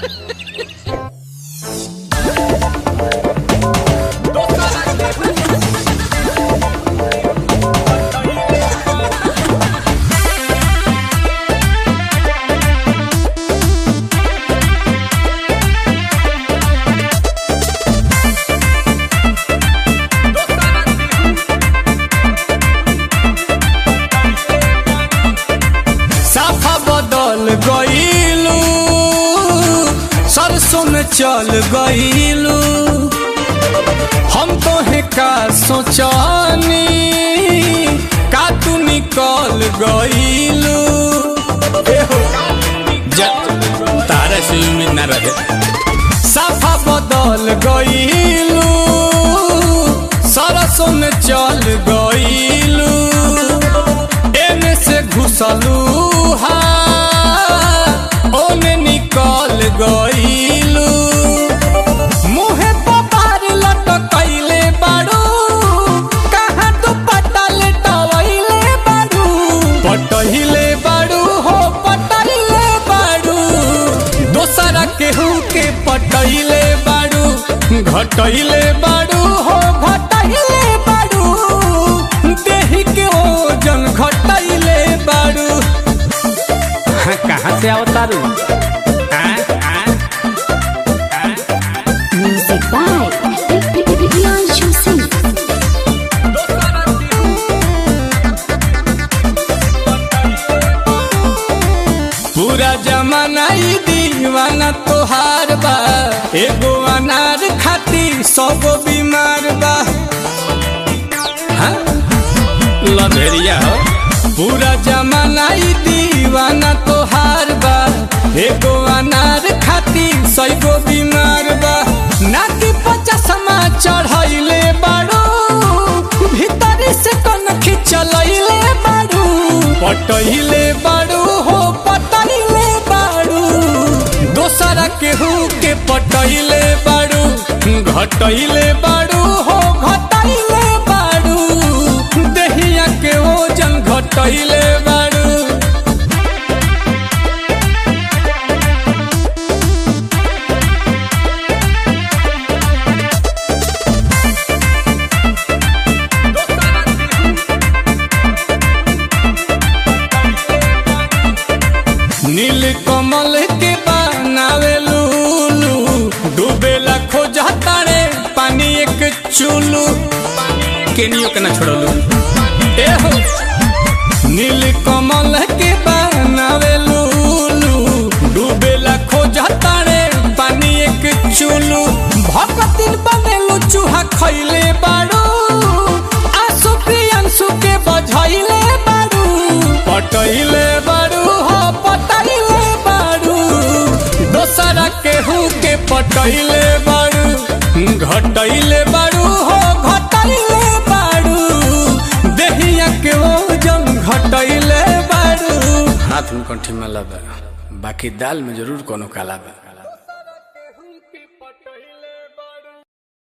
साफा बदल गईलू सरसों में चल गईलू हम तो है का सोचानी का तू निकल गईलू तारा से उम्मीद ना रहे साफा बदल गईलू सरसों में चल गईलू एने से घुसलू हा ओने निकल गईलू मुहे पपार लटकैले बाड़ू कहाँ तू पटल टवैले बाड़ू पटहिले बाड़ू हो पटहिले बाड़ू दोसरा केहू के पटैले बाड़ू घटैले बाड़ू हो घटैले बाड़ू देही के ओजन घटैले बाड़ू हाँ, कहाँ से अवतारू Music by Priyanshu Singh. पूरा जमाना ई दीवाना तोहार बा एगो अनार खाती सौगो बीमार बा हाँ? लभेरिया हो पूरा जमाना ई दीवाना तोहार बा एगो अनार खाती सैगो बीमार बा नाकी पचासमा चढ़ैले बाड़ू भीतरी से कन खिंचलैले बाड़ू पटैले बाड़ू हो पटैले बाड़ू दोसरा केहू के पटैले बाड़ू घटैले बाड़ू हो घटैले बाड़ू देहिया के ओजन घटैले बाड़ू नील कमल के बनावे लूलू डूबेला खोजा तारे पानी एक चूलू केनियो के ना छोड़लू ए हो नील कमल के बनावे लूलू डूबेला खोजा तारे पानी एक चूलू भगतिन बनेलू चूहा खैले बाड़ू आंसू प्रियंसु के बझैले बाड़ू पटैले बाड़ू हो पटैले बाड़ू दोसरा केहू के पटैले बाड़ू घटैले बाड़ू हो घटैले बाड़ू देहिया के ओजन घटैले बाड़ू हाथ में कंठी में लबा बाकी दाल में जरूर कोनो काला बा